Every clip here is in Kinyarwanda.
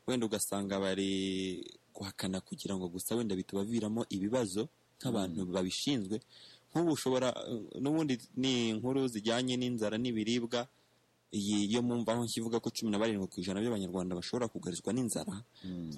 wenda ugasanga bari guhakana kugira ngo gusa wenda bitabaviramo ibibazo nk'abantu babishinzwe nk'ubu ushobora n'ubundi ni inkuru zijyanye n'inzara n'ibiribwa iyi yo mumva aho kivuga ko cumi na barindwi ku ijana by'abanyarwanda bashobora kugarizwa n'inzara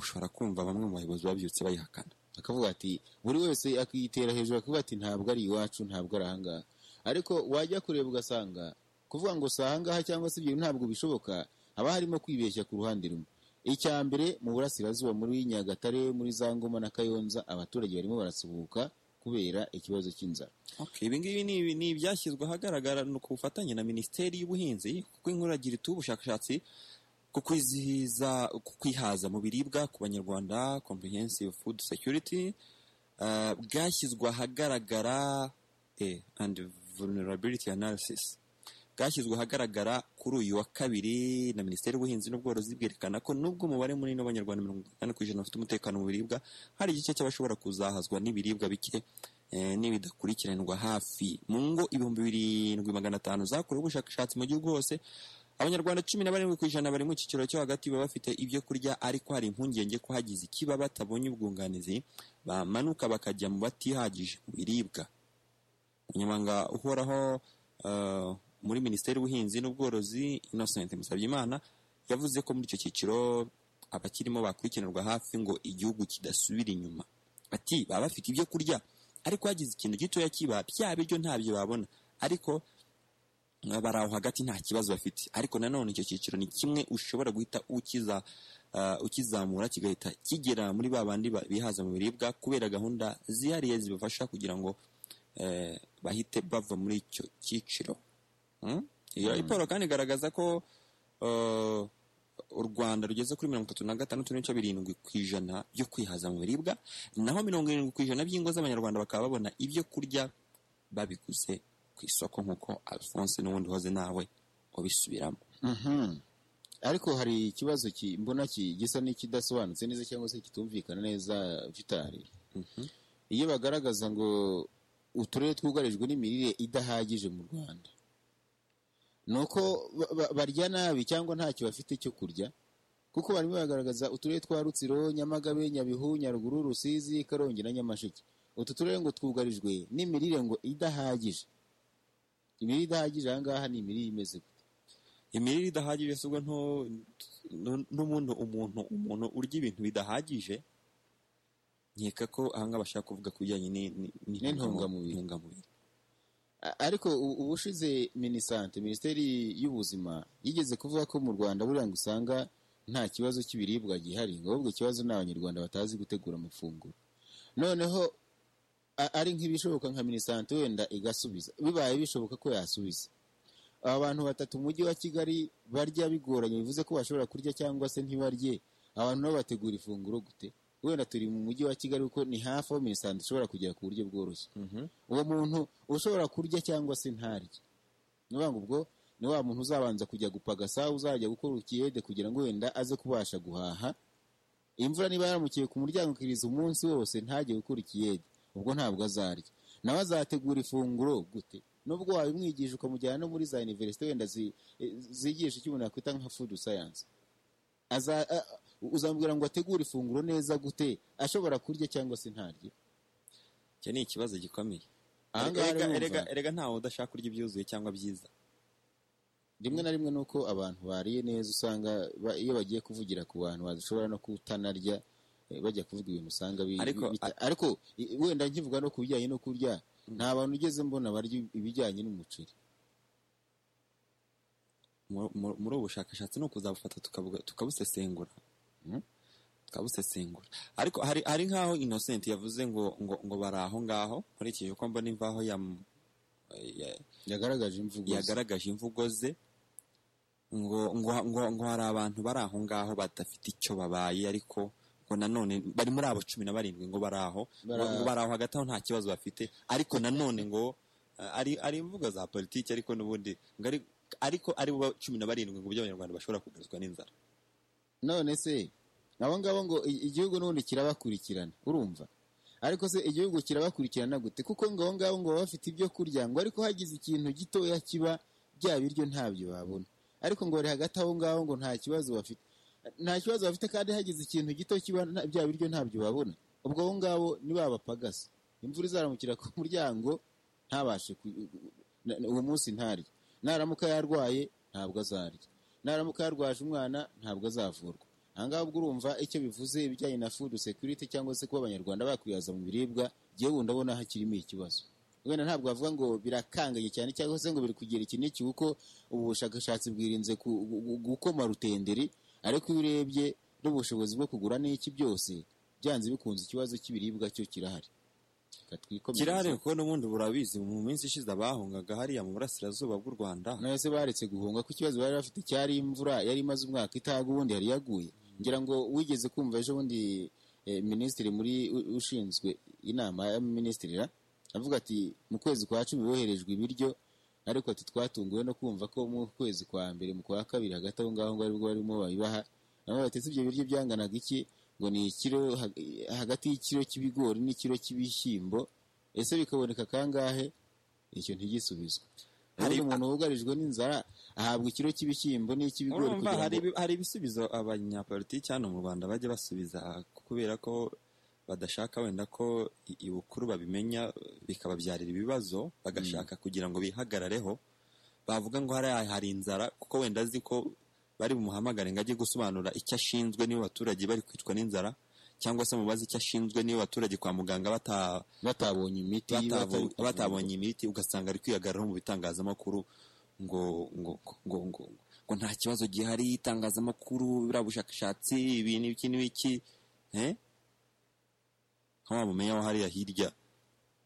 ushobora kumva bamwe mu bayobozi babyutse bayihakana akavuga ati buri wese akitera hejuru akavuga ati ntabwo ari iwacu ntabwo ari ahangaha ariko wajya kureba ugasanga kuvuga ngo si ahangaha cyangwa se ibyo ntabwo bishoboka haba harimo kwibeshya ku ruhande rumwe icya mbere mu burasirazuba muri nyagatare muri za ngoma na kayonza abaturage barimo barasuhuka kubera ikibazo cy'inzara Okay, ibi ngibi ni ibi- ni ibyashyizwe ahagaragara ni ku bufatanye na Minisiteri y'Ubuhinzi kuko inkuragira ituye ubushakashatsi ku kwizihiza ku kwihaza mu biribwa ku banyarwanda comprehensive food security uh, bwashyizwe ahagaragara eh, and vulnerability analysis bwashyizwe ahagaragara kuri uyu wa kabiri na Minisiteri y'Ubuhinzi n'Ubworozi bwerekana ko nubwo umubare munini w'Abanyarwanda mirongo itanu ku ijana bafite umutekano mu biribwa hari igice cy'abashobora kuzahazwa n'ibiribwa bike eh, n'ibidakurikiranwa hafi mu ngo ibihumbi birindwi magana atanu zakorewe ubushakashatsi mu gihugu hose abanyarwanda cumi na barindwi ku ijana bari mu cyiciro cyo hagati baba bafite ibyo kurya ariko hari impungenge ko hagize ikiba batabonye ubwunganizi bamanuka bakajya mu batihagije mu biribwa umunyamabanga uhoraho eh, muri minisiteri y'ubuhinzi n'ubworozi innocent musabyimana yavuze ko muri icyo cyiciro abakirimo bakurikiranirwa hafi ngo igihugu kidasubira inyuma ati baba bafite ibyo kurya ariko hagize ikintu gitoya kiba bya biryo ntabyo babona ariko eh, bari aho hagati nta kibazo bafite ariko nanone icyo cyiciro ni kimwe ushobora guhita ukiza eh, ukizamura kigahita kigera muri ba bandi ba- bihaza mu biribwa kubera gahunda zihariye zibafasha kugira ngo eh, bahite bava muri icyo cyiciro Mm? iyo raporo kandi igaragaza ko eh, u rwanda rugeze kuri mirongo itatu na gatandatu n'ibice birindwi ku ijana byo kwihaza mu biribwa naho mirongo irindwi ku ijana by'ingo z'abanyarwanda bakaba babona ibyo kurya babiguze ku isoko nk'uko alphonse n'ubundi uhoze nawe ubisubiramo ariko hari ikibazo ki- mbona ki- gisa n'ikidasobanutse neza cyangwa se kitumvikana neza vitari iyo bagaragaza ngo uturere twugarijwe n'imirire idahagije mu rwanda ni uko ba- ba- barya nabi cyangwa ntacyo bafite cyo kurya kuko barimo bagaragaza uturere twa rutsiro nyamagabe nyabihu nyaruguru rusizi karongi na nyamasheke utu turere ngo twugarijwe n'imirire ngo idahagije imirire idahagije aha ngaha ni imirire imeze gute imirire idahagije si ubwo nto- nto- n'umuntu umuntu umuntu urya ibintu bidahagije nkeka ko aha ngaha bashaka kuvuga ku bijyanye ni- ni- N'intungamubiri. n'intungamubiri A- ariko u- ubushize minisante minisiteri y'ubuzima yigeze kuvuga ko mu rwanda buriya ngo usanga nta kibazo cy'ibiribwa gihari ngo ahubwo ikibazo ni abanyarwanda batazi gutegura amafunguro noneho a- ari nk'ibishoboka nka minisante wenda igasubiza bibaye bishoboka ko yasubiza aba bantu batatu mu mujyi wa kigali barya bigoranye bivuze ko bashobora kurya cyangwa se ntibarye abantu nabo bategura ifunguro gute wenda turi mu mujyi wa kigali kuko ni hafi aho minisante ishobora kugera ku buryo bworoshye uwo muntu ushobora kurya cyangwa se ntarye ni ukuvuga ngo ubwo ni wa muntu uzabanza kujya gupagasa uzajya gukora ukiyede kugira ngo wenda aze kubasha guhaha imvura niba yaramukiye ku muryango ukiriza umunsi wose ntajye gukora ikiyede ubwo ntabwo azarya nawe azategura ifunguro gute nubwo wabimwigisha ukamujyana no muri za iniverisite wenda zi- eh, zigisha icyo umuntu yakwita nka fudu sayansi uzamubwira ngo ategure ifunguro neza gute ashobora kurya cyangwa se ntarye icyo ni ikibazo gikomeye Aha ngaha Erega- rero erega- wumva- erega ntawe udashaka kurya ibyuzuye cyangwa byiza rimwe na rimwe nuko abantu bariye neza usanga ba- iyo bagiye kuvugira ku bantu bashobora no kutanarya eh, bajya kuvuga ibintu usanga bi- Ariko- bita- ariko i- wenda nkivuga no ku bijyanye no kurya nta bantu ugeze mbona barya ibijyanye n'umuceri Mu- mu- muri ubu bushakashatsi ni ukuzabufata tukabuga- tukabusesengura tukabusesengura ariko hari hari nk'aho innocent yavuze ngo ngo ngo bari aho ngaho nkurikije uko mbona imvaho yam- ya- yagaragaje imvugo ze. yagaragaje imvugo ze ngo ngo ngo ngo hari abantu bari aho ngaho badafite icyo babaye ariko ngo nanone bari muri abo cumi na barindwi ngo bari aho ngo Bara- ngo bari aho hagati aho nta kibazo bafite ariko nanone ngo eh, ari ari imvugo za politiki ariko n'ubundi ngo ari- ariko ari bo cumi na barindwi ngo by'abanyarwanda bashobora kugarizwa n'inzara none se abo ngabo ngo i- igihugu n'ubundi kirabakurikirana urumva ariko se igihugu kirabakurikirana gute kuko ngo abo ngabo ngo baba bafite ibyo kurya ngo ariko hagize ikintu gitoya kiba bya biryo ntabyo babona ariko ngo bari hagati aho ngaho ngo nta kibazo bafite nta kibazo bafite kandi hagize ikintu gito kiba nta- bya biryo ntabyo babona ubwo abo ngabo ni ba bapagasi imvura izaramukira ku muryango ntabashe ku- na- na- uwo munsi ntarya naramuka yarwaye ntabwo azarya naramuka yarwaje umwana ntabwo azavurwa aha ngaha ubwo urumva icyo bivuze ibijyanye na food security cyangwa se kuba abanyarwanda bakwihaza mu biribwa ngewe ubu ndabona hakirimo ikibazo wenda ntabwo bavuga ngo birakanganye cyane cyangwa se ngo biri kugira iki n'iki kuko ubu bushakashatsi bwirinze ku- gu- gu- gukoma rutenderi ariko iyo urebye n'ubushobozi bwo kugura n'iki byose byanze bikunze ikibazo cy'ibiribwa cyo kirahari Reka twikomereze. kirahari kuko n'ubundi burabizi mu minsi ishize abahungaga hariya mu burasirazuba bw'u rwanda none se baretse guhunga ko ikibazo bari bafite cyari imvura yari imaze umwaka itaga ubundi yari yaguye ngira ngo wigeze kumva ejo bundi eh, minisitiri muri u- ushinzwe inama y'abaminisitira avuga ati mu kwezi kwa cumi boherejwe ibiryo ariko ati twatunguwe no kumva ko mu kwezi kwa mbere mu kwa kabiri hagati aho ngaho ngo aribwo barimo babibaha nabo batetse ibyo biryo byanganaga iki ngo ni ikiro ha- hagati y'ikiro cy'ibigori n'ikiro cy'ibishyimbo ese bikaboneka kangahe icyo ntigisubizwa hari Hari- umuntu wugarijwe n'inzara ahabwa ikiro cy'ibishyimbo n'icy'ibigori urumva kugira hari ngo ibi- hari ibisubizo abanyapolitiki hano mu rwanda bajya basubiza kubera ko badashaka wenda ko i- ibukuru babimenya bikababyarira ibibazo bagashaka kugira ngo bihagarareho bavuga ngo hariya hari inzara kuko wenda azi ko bari bumuhamagare ngo ajye gusobanura icyo ashinzwe niba abaturage bari kwicwa n'inzara cyangwa se mubaze icyo ashinzwe niba abaturage kwa muganga bata batabonye imiti batabonye- batari- batabonye imiti ugasanga ari kwihagararaho mu bitangazamakuru ngo ngo ngo ngo ngo nta kibazo gihari itangazamakuru buriya bushakashatsi ibi n'iki n'iki eh? nka wa mumenya wa hariya hirya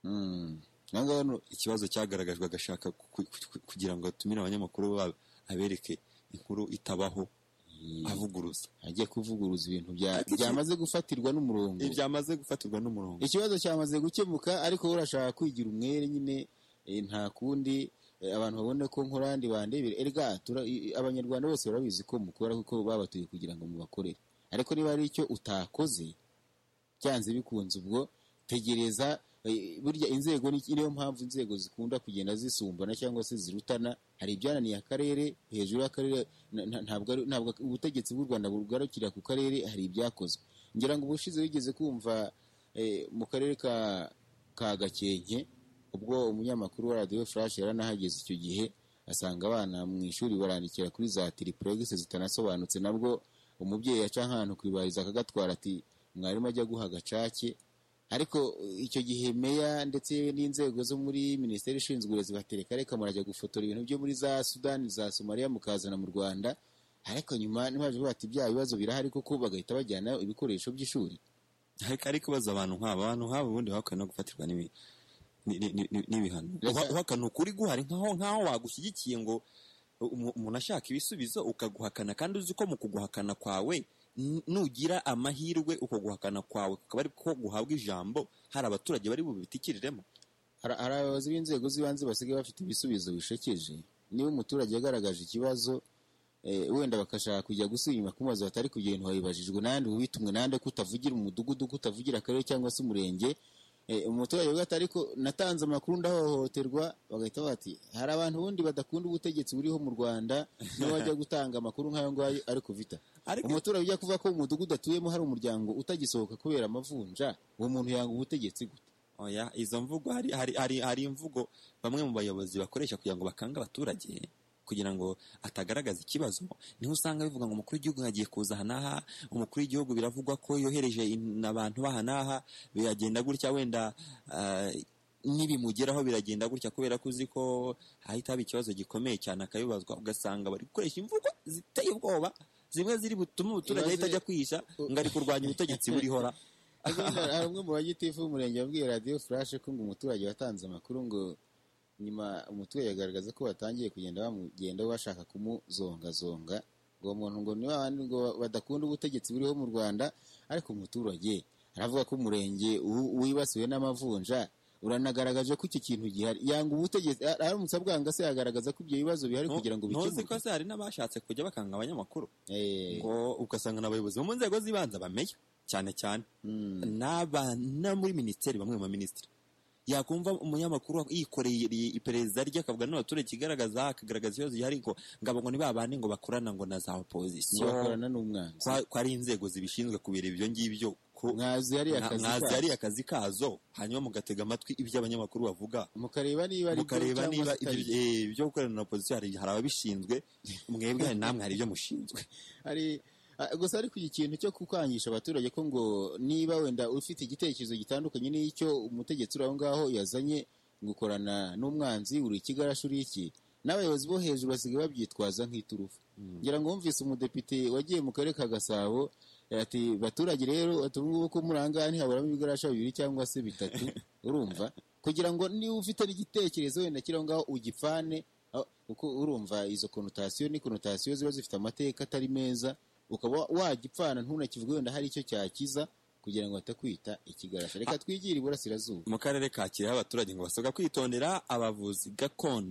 Mm. Aha ngaha no- ikibazo cyagaragajwe agashaka ku- ku- ku- kugira ngo atumire abanyamakuru ba- abereke inkuru itabaho avuguruza ajye kuvuguruza ibintu bya- Iki- byamaze gufatirwa n'umurongo byamaze gufatirwa n'umurongo ikibazo cyamaze gukemuka ariko wowe urashaka kwigira umwere nyine eh, nta kundi eh, abantu babone ko nkorandi bandebere erga tura- i- i- abanyarwanda bose barabizi ko mukora kuko babatuye kugira ngo mubakorere ariko niba hari icyo utakoze byanze bikunze ubwo tegereza eh, burya inzego ni niyo mpamvu inzego zikunda kugenda zisumbana cyangwa se zirutana hari ibyananiye akarere hejuru y'akarere na- na- ntabwo ari- ntabwo ubutegetsi bw'u rwanda bugarukira ku karere hari ibyakozwe ngira ngo ubushize wigeze kumva eh, mu karere ka ka gakenke ubwo umunyamakuru wa radiyo furashi yaranahageze icyo gihe asanga abana mu ishuri barandikira kuri za tiripuregisi zitanasobanutse nabwo umubyeyi yaca ahantu ku ibarizo akagatwara ati mwarimu ajya guha agacake ariko eh, icyo gihe meya ndetse n'inzego zo muri minisiteri ishinzwe uburezi batereka reka murajya gufotora ibintu byo muri za sudani za somaliya mukazana mu rwanda ariko nyuma ntibaje bati bya bibazo birahari koko bagahita bajyana ibikoresho by'ishuri ariko ariko baza abantu nk'aba abantu nk'aba ubundi bakwiye no gufatirwa n'ibi- ni- ni- ni- ni- n'ibihano Reka- Uha- uhakana ukuri guhari nk'aho nk'aho wagushyigikiye ngo umu- umuntu ashaka ibisubizo ukaguhakana kandi uzi ko mu kuguhakana kwawe n- nugira amahirwe uko guhakana kwawe kukaba ari ko guhabwa ijambo hari abaturage bari bubitikiriremo hari hari abayobozi b'inzego z'ibanze basigaye bafite ibisubizo bishekeje niba umuturage yagaragaje ikibazo eh, wenda bakashaka kujya gusinyuma ku mazu hatari kugenda wabibajijwe nandi ubitumwe nande ko utavugira umudugudu ko utavugira akarere cyangwa se umurenge Eh, umuturage avuga ati ariko natanze amakuru ndahohoterwa bagahita bavuga ati hari abantu ubundi badakunda ubutegetsi buriho mu rwanda niba bajya gutanga amakuru nk'ayo ngayo ariko vita ariko umuturage ujya kuvuga ko mu mudugudu atuyemo hari umuryango utagisohoka kubera amavunja uwo muntu yanga ubutegetsi gute oya izo mvugo hari hari hari hari imvugo bamwe mu bayobozi bakoresha kugira ngo bakange abaturage kugira ngo atagaragaza ikibazo niho usanga bivuga ngo umukuru w'igihugu yagiye kuza aha n'aha umukuru w'igihugu biravugwa ko yohereje in- abantu baha n'aha biragenda gutya wenda ah, nibimugeraho biragenda gutya kubera ko uzi ko hahita haba ikibazo gikomeye cyane akayibazwa ugasanga bari gukoresha imvugo ziteye ubwoba zimwe ziri butume umuturage Ibaze- ahita ajya kwihisha ngo ari kurwanya ubutegetsi burihora Ubundi hari umwe mu bagitifu w'umurenge wabwiye radiyo furashe ko ngo umuturage watanze amakuru ngo nyuma umuturage agaragaza ko batangiye kugenda bamugenda bashaka kumuzongazonga ngo uwo muntu ngo ni wa bandi ngo badakunda ubutegetsi buriho mu rwanda ariko umuturage aravuga ko umurenge wu- wibasiwe n'amavunja uranagaragaje ko icyo kintu gihari yanga ubutegetsi a- aramutse abwanga se yagaragaza ko ibyo bibazo bihari kugira ngo ntuzi ko bikemuke se hari n'abashatse kujya bakanga abanyamakuru Eh, ngo ugasanga n'abayobozi bo mu nzego z'ibanze bamenya cyane cyane mm, n'aba no muri minisiteri bamwe mu baminisitiri yakumva umunyamakuru yikoreye iperereza rye akavuga n'abaturage ikigaragaza akagaragaza ikibazo gihari ngo ngabo ngo ntibabane ngo bakorana ngo na za opozisiyo bakorana n'umwanzi Kwa- ko ari inzego zibishinzwe kubera ibyo ngibyo ko mwazi hari akazi mwazi kabo. ari akazi kazo hanyuma mugatega amatwi ibyo abanyamakuru bavuga mukareba niba ari byo mukareba cyangwa niba se atari ibyo- eh, ibyo gukorana na opozisiyo hari hari ababishinzwe mwebwe hari namwe hari ibyo mushinzwe hari a- gusa ariko iki kintu cyo kukwangisha abaturage ko ngo niba wenda ufite igitekerezo gitandukanye n'icyo umutegetsi uri aho ngaho yazanye ngo ukorana n'umwanzi uri ikigarashi uri iki n'abayobozi bo hejuru basigaye babyitwaza nk'iturufu ngira ngo wumvise umudepite wagiye mu karere ka gasabo eh, ati baturage rero ati ubu ngubu ko muri aha ngaha ntihaburamo ibigarasha bibiri cyangwa se bitatu urumva kugira ngo niba ufite n'igitekerezo wenda kiri aho ngaho ugipfane aho- kuko urumva izo konotasiyo ni konotasiyo ziba zifite amateka atari meza ukaba wagipfana ntunakivuge wenda hari icyo cyakiza kugira ngo batakwita ikigarasha reka twigire iburasirazuba mu karere ka kirehe abaturage ngo basabwa kwitondera abavuzi gakondo